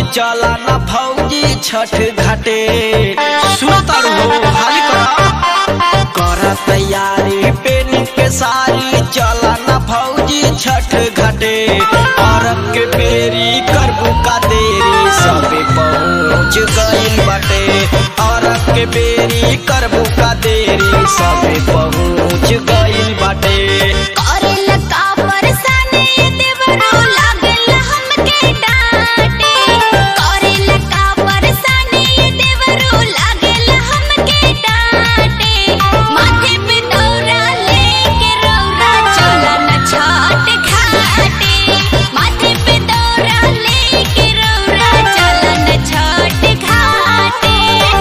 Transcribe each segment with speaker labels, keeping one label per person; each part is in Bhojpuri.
Speaker 1: चला ना भौजी छठ घाटे सुनतर हो हाली करा कर तैयारी पेनी के सारी चला ना भौजी छठ घाटे औरत के बेरी करबू का देरी सबे पहुँच गइल बाटे औरत के बेरी करबू का देरी सबे पहुँच गइल बाटे
Speaker 2: करेला का परेशानी देवरो लागल हमके डांटे करेला का परेशानी देवरो लागल हमके डांटे माथे पे दौरा लेके रौरा चला न छाट घाटे माथे पे दौरा लेके रौरा चला न छाट घाटे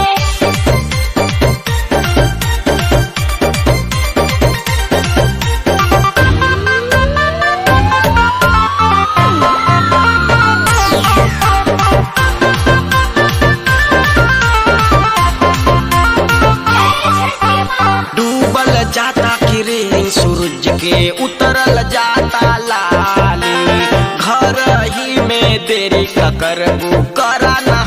Speaker 1: डूबल जाता किरण सूरज के उतरल जाता लाली घर ही में देरी का करबू करा ना